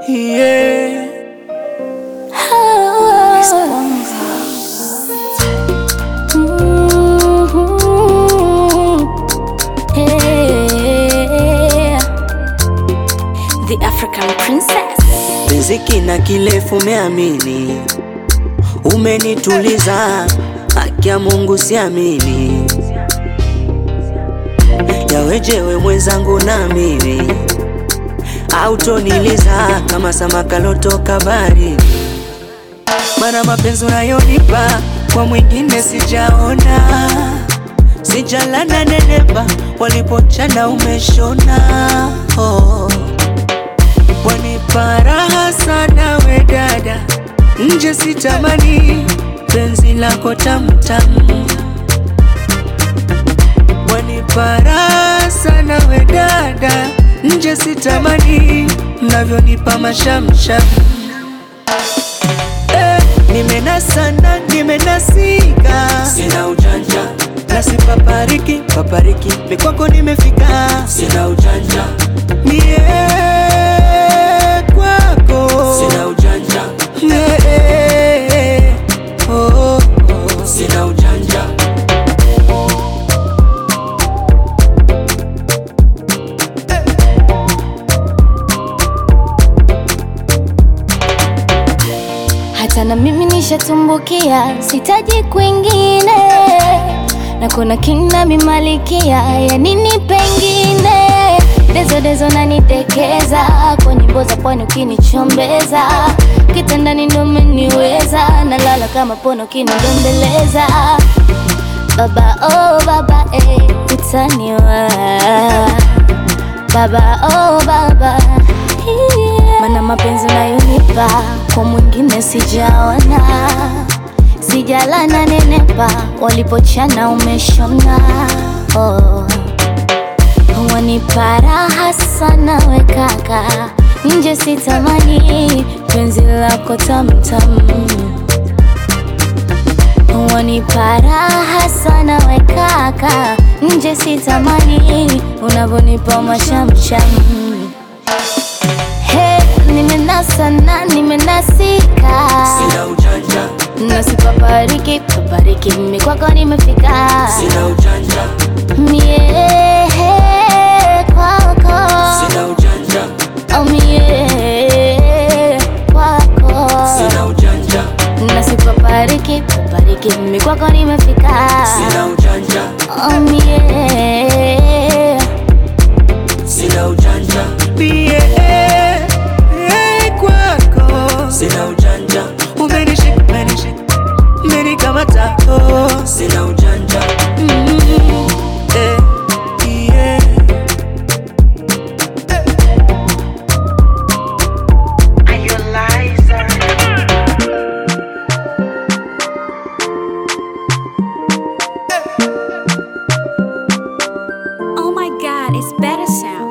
yeah. The African Princess. Riziki na kilefu meamini, umenituliza haki ya Mungu siamini, yawejewe mwenzangu na mimi autoniliza kama samaka lotoka baharini, mana mapenzi unayonipa kwa mwingine sijaona, sijalana nenepa walipochana umeshona oh. Wanipa raha sana we dada, nje sitamani penzi lako tamtamu. Wanipa raha sana we dada, nje sitamani mnavyonipa mashamsham. Eh, nimenasana nimenasika, sina ujanja na sipapariki papariki, mikwako nimefika, sina ujanja mie kwako, sina ujanja yeah, oh, oh. sina ujanja Hata na mimi nishatumbukia, sitaji kwingine, na kuna kina mimalikia ya nini pengine. Dezo dezo nanitekeza kwa nyimbo za pwani, ukinichombeza kitandani ndo umeniweza, nalala kama pono ukinidembeleza. Baba oh baba eh, utaniwa baba oh baba yeah. Mana mapenzi unayonipa kwa mwingine sijaona, sijalana nenepa, walipochana umeshona oh. Wanipa raha sana we kaka, nje sitamani penzi lako tamtam Wanipa raha sana we kaka, nje sitamani unavyonipa mashamsham. He, nimenasa na nimenasika, sina ujanja na sipapariki papariki, mimi kwako nimefika sina ujanja mie kwako sina ujanja oh, mie kwako sina ujanja na sipapariki papariki, mimi kwako nimefika sina ujanja oh, mie sina ujanja mie kwako sina ujanja umenishika umenishika umenikamata oh. sina ujanja mm, eh, yeah. Oh my god, it's better sound.